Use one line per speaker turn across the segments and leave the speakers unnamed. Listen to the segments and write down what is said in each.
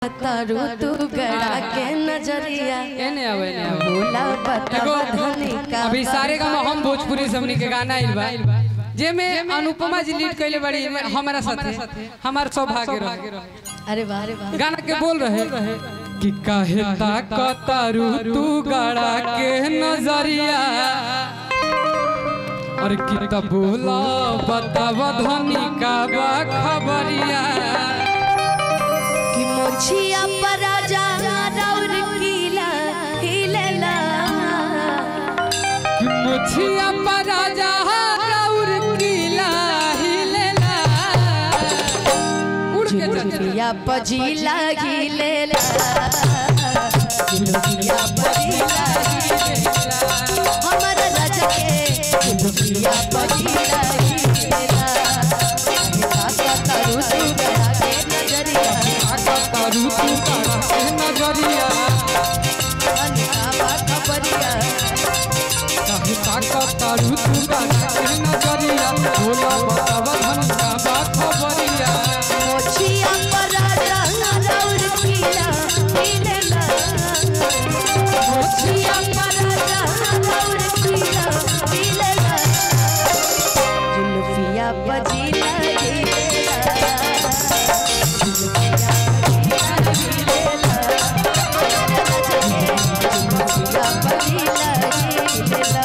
तारू तू गड़ा के नजरिया
एने आवे एने आवे
बोला बतावा धनी का
अभी सारे गाँव हम भोजपुरी सबनी के गाना आइल बा जे में अनुपमा जी लीड कैले बड़ी एमे हमारा साथे हमार सौभाग्य रहे
अरे वाह अरे वाह
गाना के बोल रहे कि काहे ताकतारू तू गड़ा के नजरिया और की तब बोला बतावा धनी का बा खबरिया
कि मोछिया पर राजा राउर कीला हिलेला
कि मुछिया पर राजा राउर कीला हिलेला उड़ के चल चल
झुलुकिया पजीला हिलेला झुलुकिया पजीला हिलेला हमर राजा के झुलुकिया पजीला हिलेला काका तारू तू गड़ा के नजरिया
ताकतारू तू गड़ा के नजरिया
अनिका बा खबरिया
काहे ताकतारू तू गड़ा के नजरिया बोला बतावा धनी का बा खबरिया
मोछिया पर राजा राउर कीला हिलेला मोछिया पर राजा राउर कीला हिलेला जुल्फिया बजीला हिलेला जुल्फिया बजीला हिलेला जुल्फिया बजीला हिलेला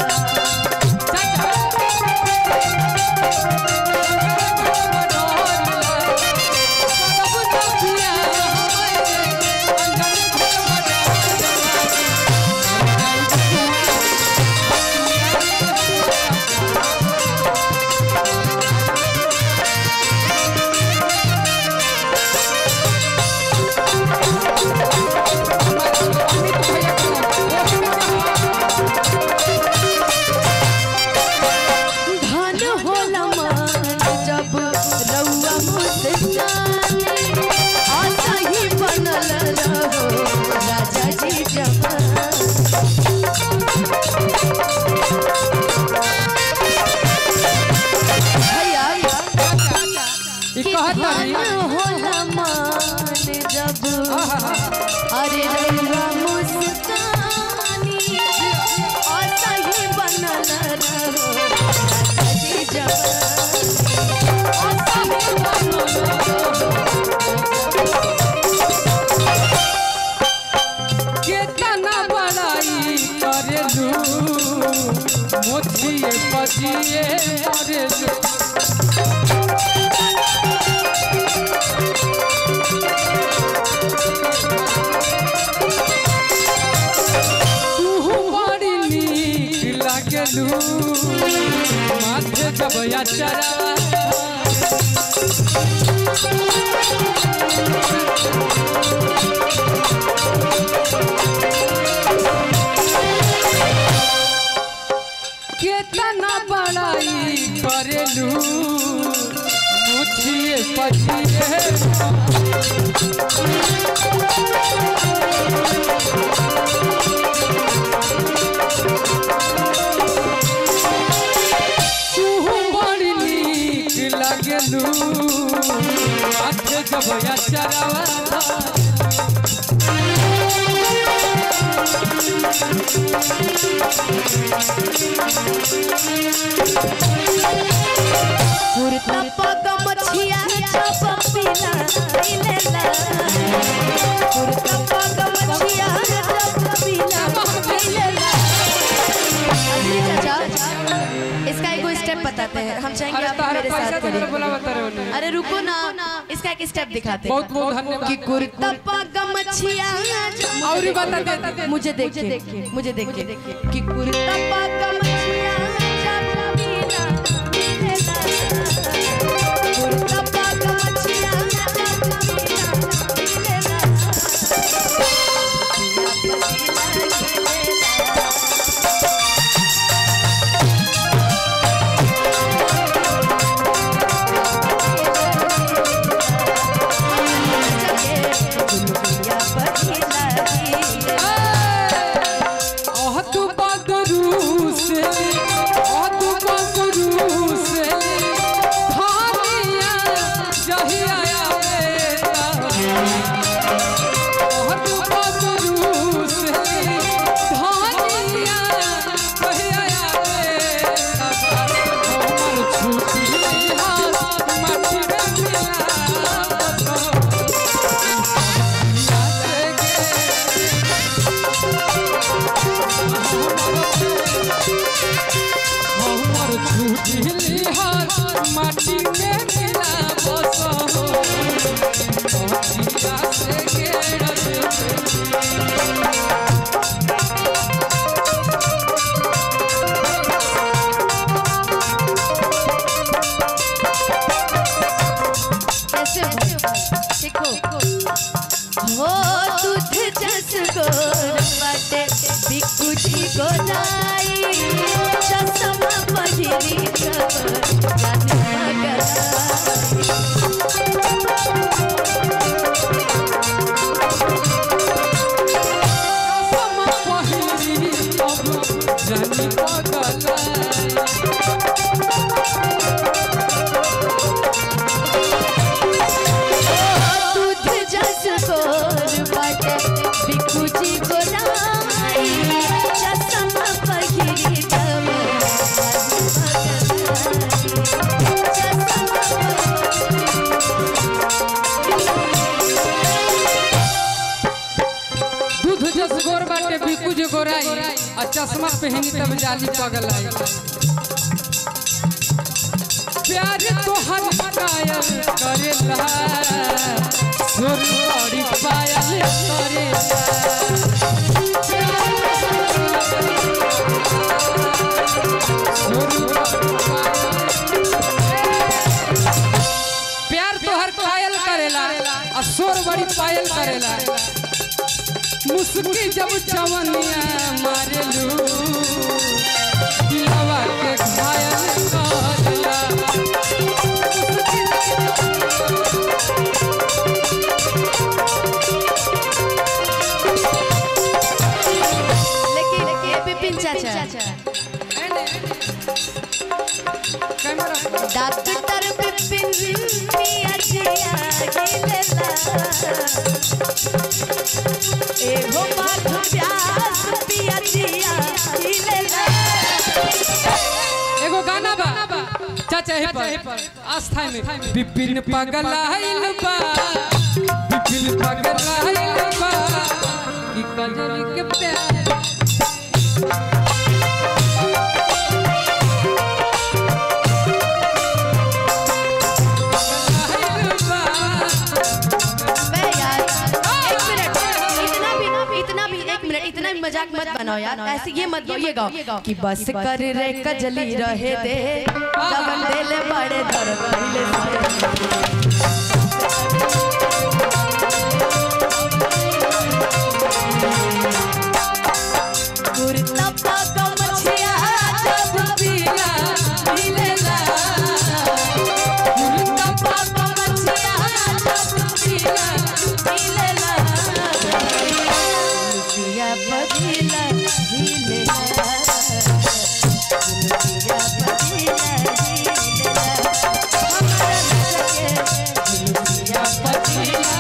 धन होला मान जब रउआ मुस्काने आशा ही बनल रहो राजा जी जवान भैया
ई
कि
कहत
धन
तारी
होला मान जब अरे रउआ मुस्कानी आशा ही बनल रहो राजा जी जवान आशा ही बनल
केतना बड़ाई करेलू मोछिए पजिए करेलू तू बड़ी नीक लागेलू माथे जब चरा केतना बड़ाई करेलू मुछिए पछिए तू बड़ी नीक लागेलू माथे जब चरावा
कुर्ता पग मछिया चप पीला पीलेला कुर्ता पग मछिया चप पीला पीलेला अभी चाचा इसका एक स्टेप बताते हैं हम चाहेंगे
अरे
आप
तारा
मेरे
पैसा
साथ
तो
करिए
बोला बता रहे हो
अरे रुको ना इसका एक स्टेप दिखाते हैं
बहुत बहुत धन्यवाद
कि कुर्ता पग मछिया
और ही बता दे, दे
मुझे देखिए मुझे देखिए कि कुर्ता पग मछिया चप पीला पीलेला कुर्ता पग मछिया चप पीला पीलेला
ओह तू बदरू से घेरल
कैसे हो देखो हो दूध जस गोर बाटे बिकु जी गोलाई चश्मा पहिरी कर जाने मगलाई
सम पहिरी अब जनी पगलाई
दूध जस गोर बाटे बिकु जी गोलाई चश्मा पहिरी कर
दूध जस गोर बाटे बिकू जे गोराई आ चश्मा पहनी तब जाली पगलाई प्यार तो हर कायल करेला सुर बड़ी पायल करेला सुर बड़ी प्यार तो हर कायल करेला आ सुर बड़ी पायल करेला मुस्की जब चवनिया मारेलू दिलवा के घायल करला
लेकिन ये बिपिन चाचा
कैमरा
डॉक्टर बिपिन मिया जिया गिलेला एगो बात प्यास पिया जिया गिलेला
एगो गाना बा चाचा हे पर आस्था में बिपिन पगलाइल बा बिपिन पगलाइल बा कि कजरी के प्यार पगलाइल बा
मैं यार एक मिनट इतना भी इतना भी एक मिनट इतना भी मजाक मत बनाओ यार ऐसे ये मत ये गाओ कि बस कर रे कजली रहे दे जवन देले बड़े दर पहले से कुर्ता पाका मछिया जब पीला मिलेला कुर्ता पाका मछिया जब पीला मिलेला लुकिया बदीला हिलेला लुकिया बदीला हिलेला हमारा लगे लुकिया बदीला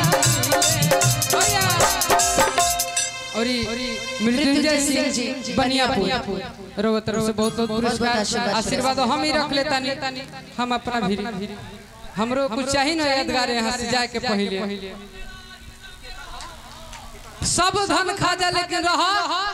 और मृत्युंजय सिंह जी बनियापुर रोवत रोवत से बहुत बहुत पुरस्कार
आशीर्वाद।
आशीर्वाद हम ही रख लेता नहीं हम अपना भी हमरो कुछ चाहिए ना यादगार यहाँ से जाके पहले सब धन खा जा लेकिन रहा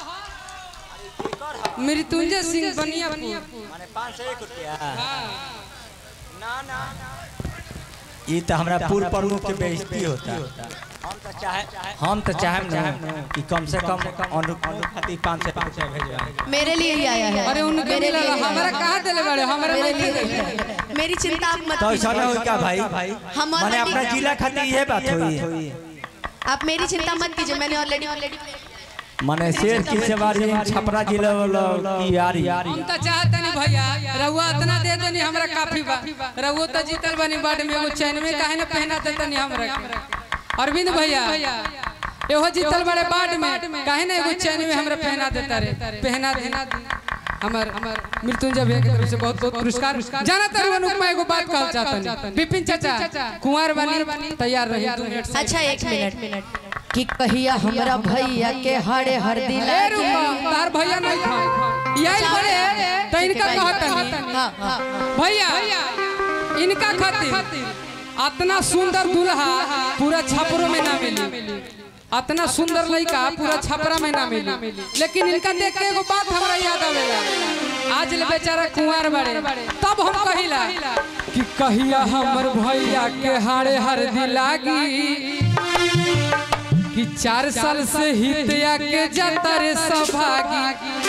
मृत्युंजय सिंह बनियापुर
माने पाँच सौ एक रुपया ना ना ये तो हमारा पूर्व प्रमुख के बेइज्जती होता हम तो चाहे हम तो चाहे ना कि कम से कम अनुकूल खातिर पाँच सौ रुपया भेजवा
मेरे लिए ही आया है
अरे उनके
मेरे
मिला
लिए
हमारा कहाँ दिले बड़े हमारा
मेरे
नहीं
लिए
दिले।
ही है। मेरी चिंता आप मत
तो ऐसा ना हो
कीजिए
क्या भाई
हम
माने
already-
अपना जिला खातिर ये बात हुई
आप मेरी चिंता मत कीजिए मैंने ऑलरेडी ऑलरेडी
माने शेर की सवारी छपरा जिला वाला की यारी
हम तो चाहते नहीं भैया रहुआ इतना दे देनी हमरा काफी बा रहुआ तो जीतल बनी बाड में एगो चैन में काहे न पहना देते नहीं हमरा के अरविंद भैया एहो जीतल बड़े बाड में काहे न एगो चैन में हमरा पहना देता रे पहना देना हमर हमर मृत्युंजय भैया की तरफ से बहुत बहुत पुरस्कार जाना तरु अनुपमा एगो बात कहल चाहतन विपिन चाचा कुंवर बनी तैयार रही दो मिनट से
अच्छा एक मिनट कि कहिया हमरा भैया के हरे हरदी
ए
लागे
रुपा तार भैया नहीं खा यही बड़े तो इनका कहतन
हाँ हाँ
भैया इनका खातिर अतना सुंदर दूल्हा पूरा छपरों में ना मिली अतना सुंदर लड़का पूरा छपरा में ना मिली लेकिन इनका देख के एगो बात हमरा याद आवेला आज ले बेचारा कुंवार बड़े तब हम कहिला कि कहिया हमर भैया के हाड़े हरदी लागी कि चार साल से हितया के जाता रे सभागी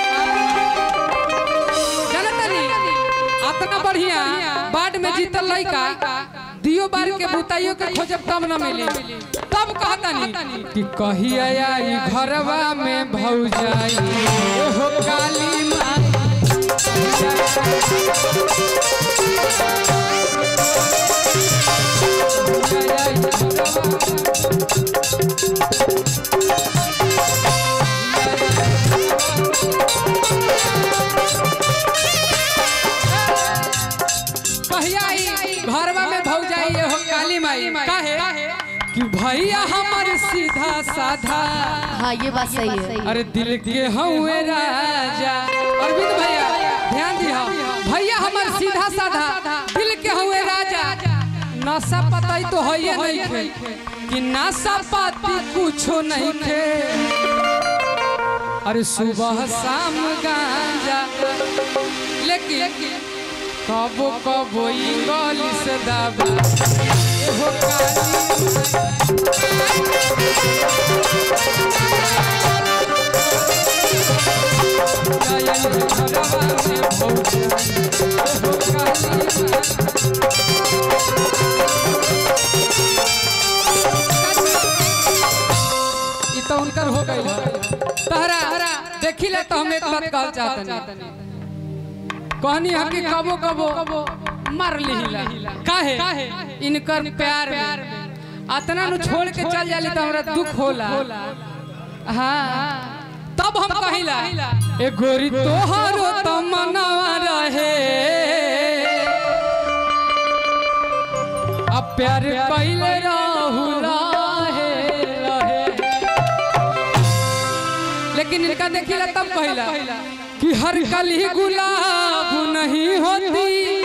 जानतनी अतना बढ़िया बाढ़ में जीतल लइका दियो बार के बुताइयो के खोजब तब न मिली तब कहतनी कि कहिया आई घरवा में भौजाई हो काली माँ कहिया आई घरवा में भौजाई हो काली माई काहे कि भैया हमर सीधा साधा
हाँ ये बात सही है
अरे दिल के हउए राजा अरविंद भैया ध्यान दिहा भैया हमर सीधा साधा दिल के हउए राजा नशा पताई तो है नहीं खे कि नशा पाती कुछो नहीं खे अरे सुबह शाम गांजा लेकिन कबो कबो इंग्लिश दबा एहो काली गायन घरवा में भौजी एहो काली ई तो उनकर हो गइल तहरा देखी ले तो हम एक बात कहल चाहतनी कहनी है कि कबो कबो मर लिहिला काहे इनकर प्यार में अतना नु छोड़ के चल जाली तो हमरा दुख होला हाँ तब हम कहिला ए गोरी तोहरो तो मनवा रहे अब प्यार कइले रहू रहे रहे लेकिन इनका देखिला तब कहिला कि हर कली गुलाब नहीं होती